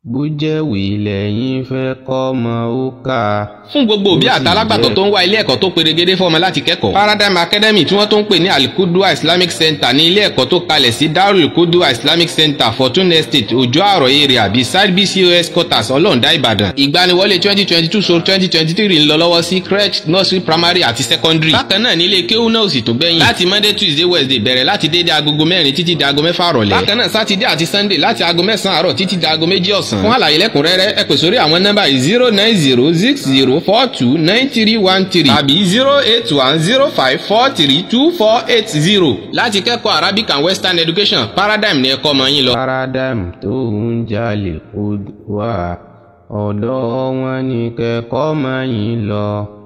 bó jẹ́wé lẹ́yìn fẹ́ kọ́mọ ó kà. fún gbogbo òbí àtàlágbàtọ́ tó ń wá ilé ẹ̀kọ́ tó perégedé fún ọmọ láti kẹ́kọ̀ọ́. paradigm academy tí wọ́n tó ń pè ní alikudua islamic center ní ilé ẹ̀kọ́ tó kalẹ̀ sí darul kudua islamic center fortune estate ojo àrọ̀ area beside bcos quarters ọlọ́ọ̀dá ìbàdàn. ìgbaniwọlé twenty twenty two so twenty twenty three ń lọ lọ́wọ́ sí crèche nursery primary àti secondary. bákan náà ní ilé kéwú náà ò sì tó gbẹ̀yìn. láti monday tuesday wednesday bẹ̀rẹ̀ láti déédéé agogo mẹ́rin títí di aago mẹ́fà rọ̀lẹ́. bákan náà sátidé àti sunday láti aago mẹ́sàn-án àárọ̀ títí di aago méjì ọ̀sán. fún àlàyé lẹ́kùnrẹ́rẹ́ ẹ pè sórí àwọn nọ́mbà yìí zero nine zero six zero four two nine three one three tàbí zero eight one zero five four three two four eight zero. láti kẹ́kọ̀ọ́ arabic and western education paradigm ni ẹ kọ́ ọmọ yín lọ. paradigm tó ń jalè kó wá ọ̀dọ̀ wọn ni kẹ́kọ̀ọ́ máa yín lọ.